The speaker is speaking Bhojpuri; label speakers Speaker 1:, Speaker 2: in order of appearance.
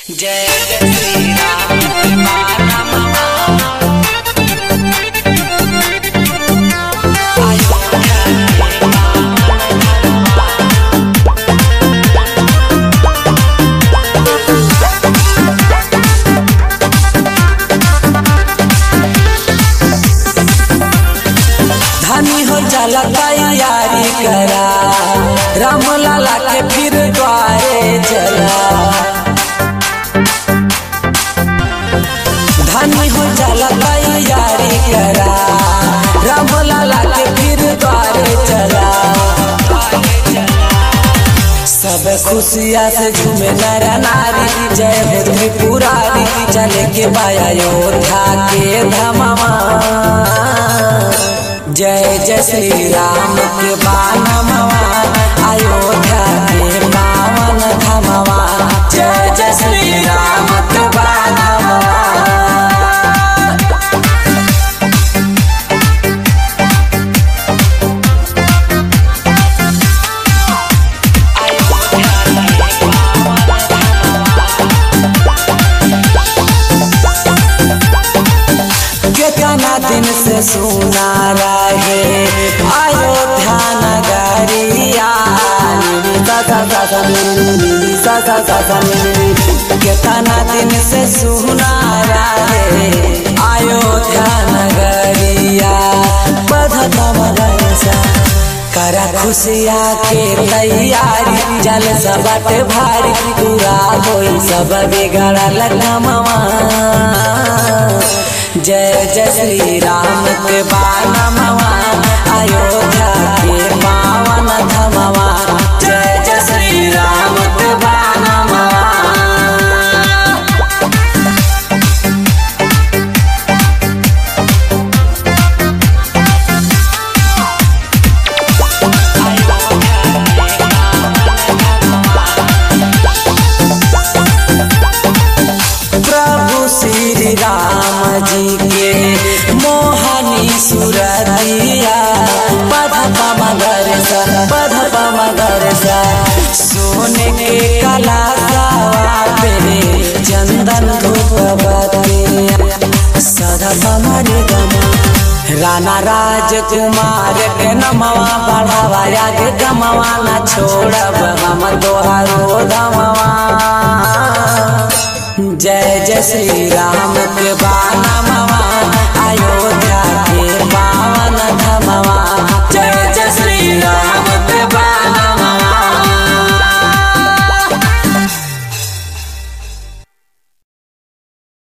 Speaker 1: जय जय श्री राम बाला मामा अयोध्या के धनी हो जाला तैयारी करा राम लाला के फिर द्वारे चला धनी हो जाला तैयारी करा राम लाला के फिर द्वारे चला सब खुशिया से झूमे नर नारी जय हो त्रिपुरारी चले के बाया योद्धा के धमावा जय जय श्री राम के बानमवा अयोध्या के पावन धमवा जय जय श्री राम के बानमवा कितना दिन से सुना रहे अयोध्या नगरिया सा सा सा सा नी, सा सा सा सा नी। कितना दिन से सुना रहे अयोध्या नगरिया बधत मगरसा करा खुशिया के तैयारी जल सबट भारी पूरा होई सब बिगड़ल कमवा जय जय श्री राम के बानमवा अयोध्या के पावन धमवा जय जय श्री राम के बानमवा प्रभु श्री राम जी के मोहनी सुरतिया पध मगर सा पध मगर सा सोने के कला पे चंदन धूप बतिया सदा बमरे गमा राणा राजकुमार के नमवा बढ़ावा के गमवा न छोड़ब हम तोहारो दमवा जय जय श्री राम